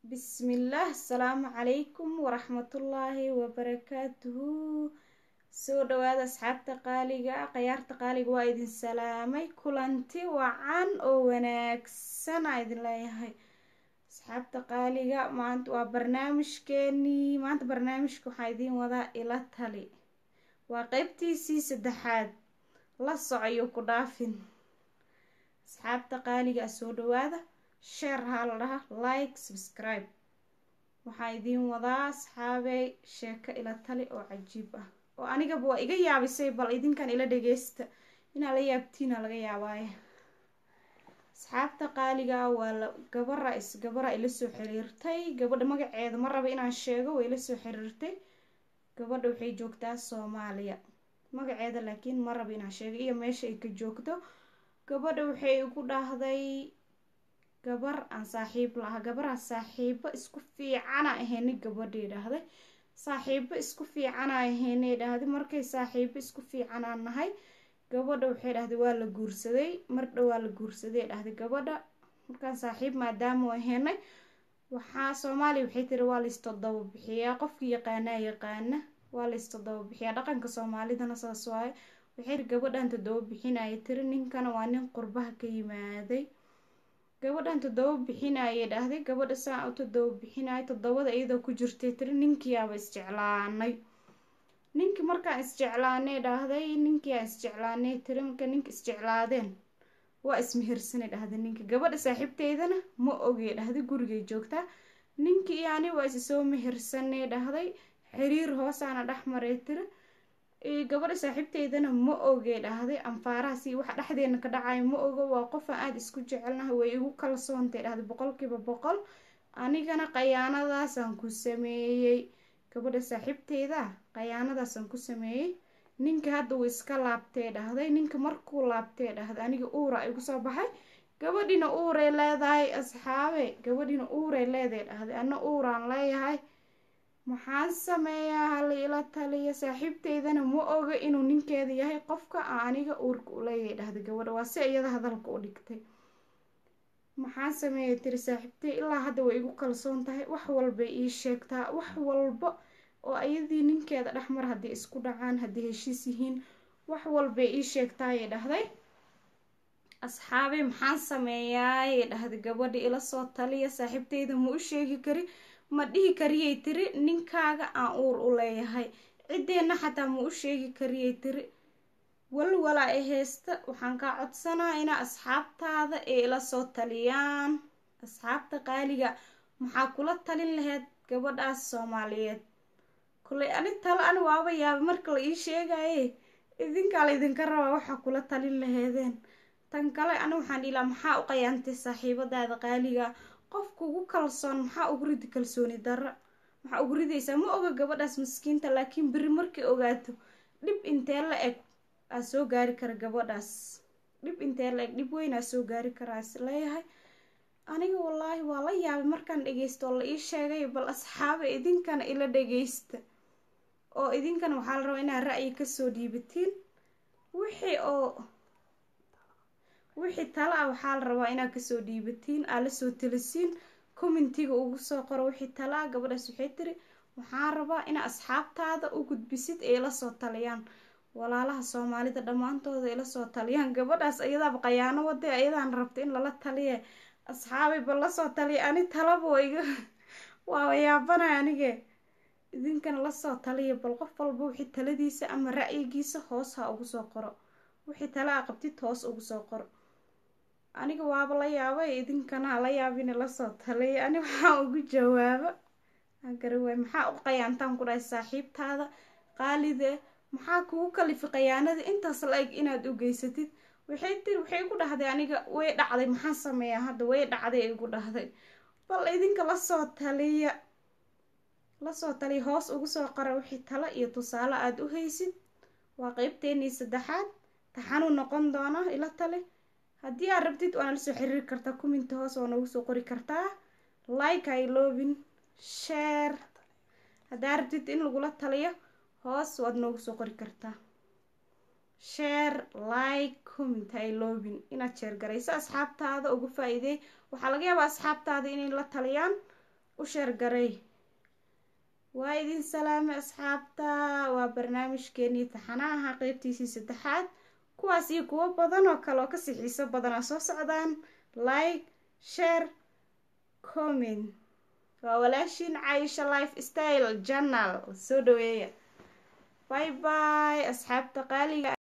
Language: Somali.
bismillaah asalaamu calaykum waraxmatullaahi wabarakaatuhu soo dhawaada asxaabta qaaliga khayaarta qaaliga waa idin salaamay kulanti wacan oo wanaagsan aa idin leeyahay asxaabta qaaliga maanta waa barnaamijkeenii maanta barnaamijka waxaa idiin wadaa ila tali waa qeybtiisii saddexaad la socoyo ku dhaafin asxaabta qaaliga soo dhawaada sheer haa la dhaha like subscribe waxaa idiin wadaa asxaabey sheeko ila tali oo cajiib ah oo anigaba waa iga yaabisay bal idinkan ila dhageysta inaa la yaabtiina laga yaabaaye asxaabta qaaliga waa la gabara is gabara ila soo xiriirtay gabadha magaceeda ma raba inaan sheego way ila soo xiriirtay gabadha waxay joogtaa soomaaliya magaceeda laakiin ma raba inaan sheego iyo meesha ay ka joogto gabadha waxay igu dhahday gabar aan saaxiib laha gabaraa saaxiibo isku fiicana aheyni gabadhay dhahday saaxiibo isku fiicana aheynay dhahday markay saaxiibo isku fiicanaa nahay gabadha waxay dhahday waa la guursaday mardha waa la guursaday dhahday gabadha markaan saaxiib maadaama aheynay waxaa soomaaliya waxay tiri waa laistoddoba bixiyaa qofkii yaqaanaa yaqaana waa laistoddoba bixiyaa dhaqanka soomaalidana saas waaye waxay tiri gabadhan toddoba bixinaya tiri ninkana waa nin qurbaha ka yimaaday gabadhan toddoba bixinayay dhahday gabadha saa u toddoba bixinaya toddobada iyadoo ku jirtay tiri ninkiiaba isjeclaanay ninkii markaan isjeclaanay dhahday ninkiiaa isjeclaanay tiri marka ninka isjeclaadeen waa ismehirsanay dhahday ninka gabadha saaxiibteydana ma ogey dhahday gurigay joogtaa ninkii iyo ani waa isi soo mehirsanay dhahday xiriir hoosaana dhex maray tiri gabadha saaxiibteydana ma ogey dhahday anfaarahaasi waxa dhexdeena ka dhacayo ma ogo waa qofaan aada isku jecelnahay way igu kalsoontay dhahday boqolkiiba boqol anigana khayaanadaasaan ku sameeyey gabadha saaxiibteyda khayaanadaasaan ku sameeyey ninka hadda uu iska laabtee dhahday ninka markuu laabtee dhahday aniga uura igu soo baxay gabadhina uuray leedahay asxaabe gabadhina uuray leedahay dhahday ana uuraan leeyahay maxaan sameeyaa hala ila taliya saaxiibteydana ma oga inuu ninkeeda yahay qofka a aniga uurka u leeyahay dhahday gabadha waa si iyada hadalka u dhigtay maxaan sameeyay tiri saaxiibtey ilaa hadda way igu kalsoon tahay wax walbay ii sheegtaa wax walba oo iyadii ninkeeda dhexmar haddii isku dhacaan haddii heshiis yihiin wax walbay ii sheegtaayay dhahday asxaabey maxaan sameeyaayay dhahday gabadha ila soo taliya saaxiibteyda ma u sheegi kari ma dhihi kariyay tiri ninkaaga aan uur u leeyahay ciddeenna xataa ma u sheegi kariyay tiri walwalaa ee heysta waxaan kaa codsanaa inaa asxaabtaada ee ila soo taliyaan asxaabta qaaliga maxaa kula talin laheyd gabadhaas soomaaliyeed kulay ani talo ani waaba yaaba marka la ii sheegaye idinkaa la idinka rabaa waxaa kula talin laheedeen tan kale ani waxaan dhilaa maxaa u qayaantay saaxiibadaada qaaliga qofka ugu kalsoon maxaa ugu ridi kalsooni darra maxaa ugu ridaysaa ma oga gabadhaas maskiinta laakiin beri markay ogaato dhib intee la eg aa soo gaari kara gabadhaas dhib intee la eg dhib weyn aa soo gaari karaa is leeyahay aniga wallaahi waa la yaabay markaan dhageysto oo la ii sheegay bal asxaabe idinkana ila dhageysta oo idinkana waxaa la rabaa inaad ra'yi kasoo dhiibatiin wixii oo wixii tala ah waxaa la rabaa inaad kasoo dhiibatiin aa lasoo talisiin commentiga ugu soo qoro wixii tala ah gabadhaas waxay tiri waxaan rabaa inaa asxaabtaada u gudbisid ee ila soo taliyaan walaalaha soomaalida dhammaantooda ila soo taliyaan gabadhaas iyadaaba khayaano wade ayadaan rabta in lala taliye asxaabay bal lasoo taliya ani talaba wa iga waaba yaabanay anige idinkana lasoo taliya bal qof walba wixii taladiisa ama ra'yigiisa hoos ha ugu soo qoro wixii tala a qabtid hoos ugu soo qoro aniga waaba la yaabay idinkana la yaabina lasoo taliya ani waxaa ugu jawaabo garawaay maxaa u qayaantaan ku dhahay saaxiibtaada qaalide maxaa kugu kalifi qayaanada intaas la eg inaad u geysatid waxay tiri waxay igu dhahday aniga way dhacday maxaan sameeyaa hadda way dhacday igu dhahday bal idinka lasoo taliya lasoo taliya hoos ugu soo qara wixii talo iyo tusaale aada u haysid waa qeybteenii saddexaad taxanuu noqon doona ila tali haddii aad rabtid waana lasoo xiriiri kartaa kuminta hoos waa noogu soo qori kartaa like ay loobin share haddaa rabtid in lagula taliyo hoos waad noogu soo qori kartaa share like comment ay loobin inaad sheer garayso asxaabtaada ugu faa-iideey waxaa laga yaabaa asxaabtaada inay la taliyaan u sheergaray waa idin salaamay asxaabta waa barnaamijkeenii taxanaha qeybtiisii saddexaad kuwaas iyo kuwo badan oo kale oo kasii xiiso badanaa soo socdaan like share comment waa walaashiin caisha life style journal soo dhaweeya bye bye asxaabta qaaliga